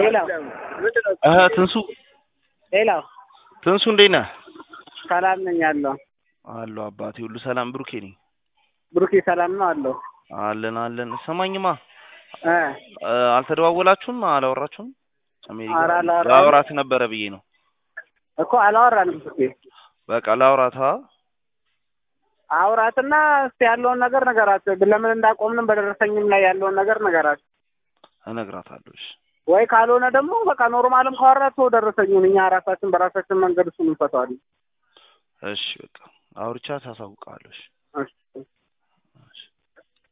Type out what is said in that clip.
ሄሎ እህ ትንሱ ሄሎ ትንሱ እንዴት ነህ? ሰላም ነኝ አለሁ። አለሁ አባቴ ሁሉ ሰላም። ብሩኬ ነኝ። ብሩኬ ሰላም ነው አለሁ። አለን አለን። ሰማኝማ እ እ አልተደዋወላችሁም? አላወራችሁም? አሜሪካ ኧረ አላወራንም። ላወራት ነበረ ብዬ ነው። እኮ አላወራንም። ብሩኬ በቃ ላውራታ። አውራትና እስቲ ያለውን ነገር ነገራት። ለምን እንዳቆምንም በደረሰኝም ላይ ያለውን ነገር ነገራት። እነግራታለሁ። እሺ ወይ ካልሆነ ደግሞ በቃ ኖርማልም ካወራት ሰው ደረሰኝን እኛ ራሳችን በራሳችን መንገድ እሱን እንፈተዋለን። እሺ በቃ አውርቻ ታሳውቃለሁ። እሺ